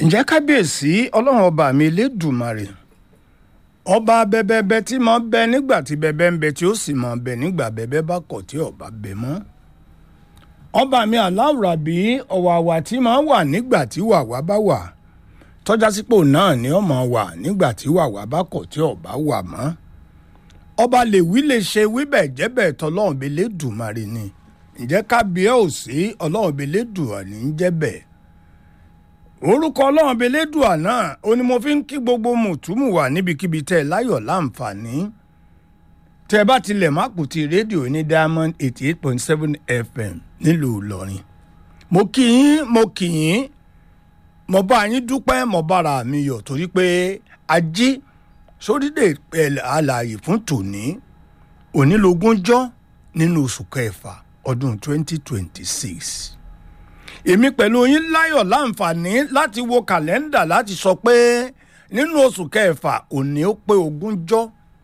ǹjẹ́ kábíyèsí ọlọ́run ọba mi elédùmarè ọba bẹbẹbẹ tí mo bẹ nígbà tí bẹbẹ ń bẹ tí ó sì mọ bẹ nígbà bẹbẹ bá kọ̀ tí ọba bẹ mọ́ ọba mi aláwùrábí ọ̀wàwà tí máa wà nígbà tí wàwá bá wà tọ́já sípò náà ni ó máa wà nígbà tí wàwá bá kọ̀ tí ọba wà mọ́ ọba lè wí lè ṣe wíbẹ̀ jẹ́bẹ̀ tọ́lọ́run bẹ lédùmarè ni ǹjẹ́ kábíyèsí ọlọ́run bẹ lédùmarè ní jẹ́bẹ̀ orúkọ ọlọ́run belédùà náà ó ní mo fi ń kí gbogbo mùtúmù wà níbikíbi tẹ́ ẹ láyọ̀ láǹfààní tẹ́ ẹ bá tilẹ̀ má kù ti rédíò ní diamond eighty eight point seven fm nílùú ìlọrin mo kí yín mo kí yín mo bá yín dúpẹ́ mo bára mi yọ̀ torí pé ají sórílẹ̀ àlàyé fún tòní onílógúnjọ́ nínú oṣù kẹfà ọdún twenty twenty six èmi pẹ̀lú yín láyọ̀ láǹfààní láti wo kàlẹ́ndà láti sọ pé nínú oṣù kẹfà òní ó pé ogúnjọ́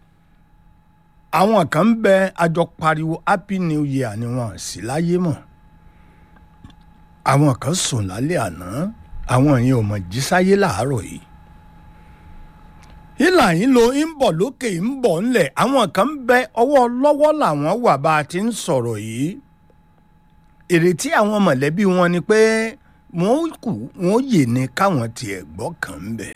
àwọn kan ń bẹ àjọ pariwo happy new year ni wọn sì láyé mọ̀ àwọn kan sùn lálẹ́ àná àwọn yẹn ò mọ̀ jí sáyé làárọ̀ yìí ìlà yín lo ń bọ̀ lókè ń bọ̀ ńlẹ̀ àwọn kan ń bẹ ọwọ́ lọ́wọ́ làwọn wà bá a ti ń sọ̀rọ̀ yìí ìrètí àwọn mọ̀lẹ́bí wọn ni pé wọ́n kù wọ́n yè ní káwọn tiẹ̀ gbọ́ kàn ń bẹ̀.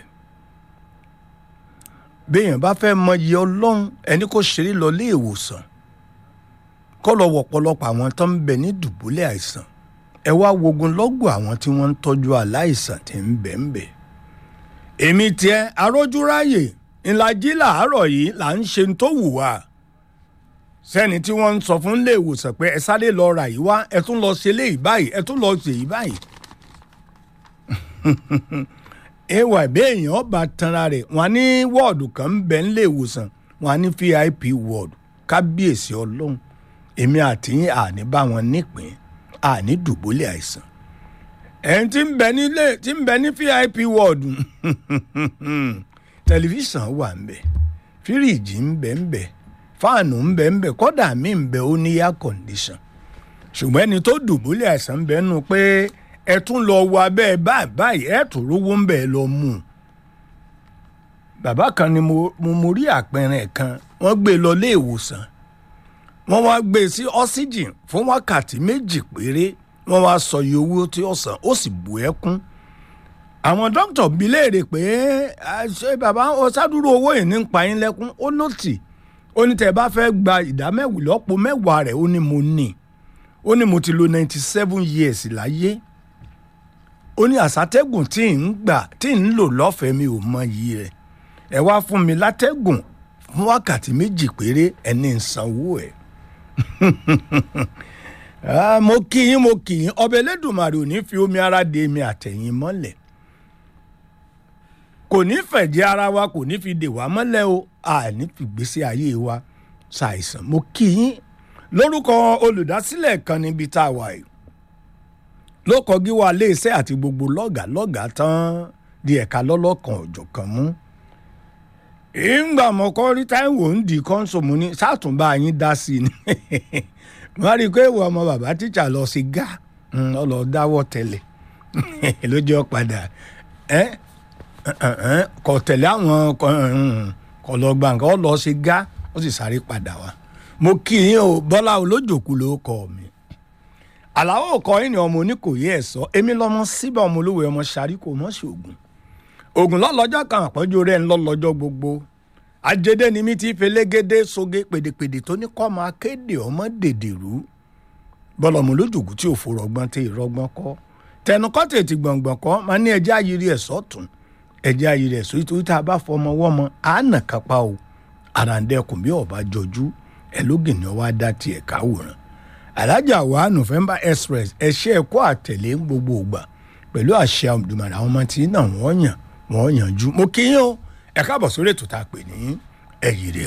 béèyàn bá fẹ́ mọyì ọlọ́run ẹni kò ṣeré lọ lé ìwòsàn kọ́ lọ wọ̀pọ̀lọpọ̀ àwọn tó ń bẹ ní dùbúlẹ̀ àìsàn ẹ wá wogun lọ́gùn àwọn tí wọ́n ń tọ́jú aláìsàn tí ń bẹ̀ ń bẹ̀. èmi tiẹ̀ arójúráyè ńlájí làárọ̀ yìí là ń ṣe tó wù wá sẹ́ni tí wọ́n ń sọ fún ilé ìwòsàn pé ẹ sáré lọ ra yìí wá ẹ tún lọ ṣe léyìí báyìí ẹ tún lọ ṣe yìí báyìí. ewa béèyàn ọba tanra rẹ̀ wọ́n ní wọ́ọ̀dù kan ń bẹ nílé ìwòsàn wọ́n ní vip wọ́ọ̀dù kábíyèsí ọlọ́run èmi àti yín àní bá wọn nípìn àní dùbúlẹ̀ àìsàn. ẹni tí ń bẹ nílé tí ń bẹ ní vip wọ́ọ̀dù tẹlifíṣàn wà ń bẹ fíríìjì ń bẹ ń bẹ fáànù ń bẹ ń bẹ kọ́dà mí ń bẹ ó ní air condition ṣùgbọ́n ẹni tó dùbúlẹ̀ àìsàn ń bẹ nù pé ẹ tún lọ wọ abẹ́ báyìí báyìí ẹ tún rówó ń bẹ lọ mú un. bàbá kan ni mo mo rí àpẹẹrẹ kan wọ́n gbé lọ lé ìwòsàn wọ́n wá gbé sí oxygen fún wákàtí méjì péré wọ́n wá sọ iye owó tí ó san ó sì bù ẹkún àwọn dókítà bi léèrè pé ṣé bàbá ọ̀sádúró owó yìí ní pa yín lẹ́kún ó lọ́tì ó ní tẹ́ ẹ bá fẹ́ gba ìdá mẹ́wàá lọ́pọ̀ mẹ́wàá rẹ̀ ó ní mo ní ó ní mo ti lo ninety seven years láyé ó ní àsátẹ́gùn tí ń gbà tí ń lò lọ́fẹ̀ẹ́ mi ò mọ iyì rẹ̀ ẹ wá fún mi látẹ́gùn fún wákàtí méjì péré ẹni ń sanwó ẹ̀ mo kì í mo kì í ọbẹ̀ Elédùmarè ò ní fi omi ara de mi àtẹ̀yìn mọ́lẹ̀ kò ní fẹ̀jẹ̀ ara wa kò ní fi dè wá mọ́lẹ̀ o àní fìgbésí ayé wa ṣàìsàn mo kí yín lórúkọ olùdásílẹ̀ kan níbi tá a wà yìí ló kọjú wa léèṣẹ́ àti gbogbo lọ́gàá lọ́gàá tán di ẹ̀ka lọ́lọ́kan ọ̀jọ̀kan mú. ìgbà mọ̀kọ́ rí táìwò ń di kọ́ńsọ̀mù ní sátúnbà yín dá sí i ni wọ́n rí i pé ìwọ ọmọ bàbá tíjà lọ sí gá ọlọ́ dáwọ́ tẹ́lẹ̀ lójú ọ̀padà kò tẹ̀lé àwọn kò lọ gba nǹkan ó lọ ṣe gá ó sì sáré padà wá mo kí yín o bọ́lá olójòkú ló kọ mi àlàó kọ yín ni ọmọ oníkòyí ẹ̀ sọ èmi lọ́mọ síbẹ̀ ọmọ olówó ọmọ sáré kò mọ̀ sí ògùn ògùn lọ́lọ́jọ́ kan àpọ́njú rẹ̀ ń lọ́lọ́jọ́ gbogbo àjẹdẹ ni mi ti fẹlẹ́gẹ́dẹ́ soge pèdèpèdè tó ní kọ́ máa kéde ọmọ dèdèrú bọ́lá ọmọ olójòkú tí ò forọgbọ́n tẹ ìrọgbọ́n kọ́ tẹnukọ́ tètè gbọ̀ngbọ̀n kọ́ máa ní ẹjẹ́ ayiri ẹ̀ sọ́tún ẹjẹ́ ayé rẹ̀ sórí torí tá a bá fọmọ wọ́mọ àánà kápá o àràǹdẹ̀kùn bí ọba jọjú ẹ lógin ni wàá dá tiẹ̀ káwòrán alájà wa november express ẹṣẹ́ ẹ̀kọ́ àtẹ̀lé gbogbo ògbà pẹ̀lú àṣẹ àdùmọ̀ràn àwọn ọmọ tí náà wọ́n yàn wọ́n yànjú mo kí yín o ẹ káàbọ̀ sórí ètò tá a pè ní ẹ̀yìn rẹ̀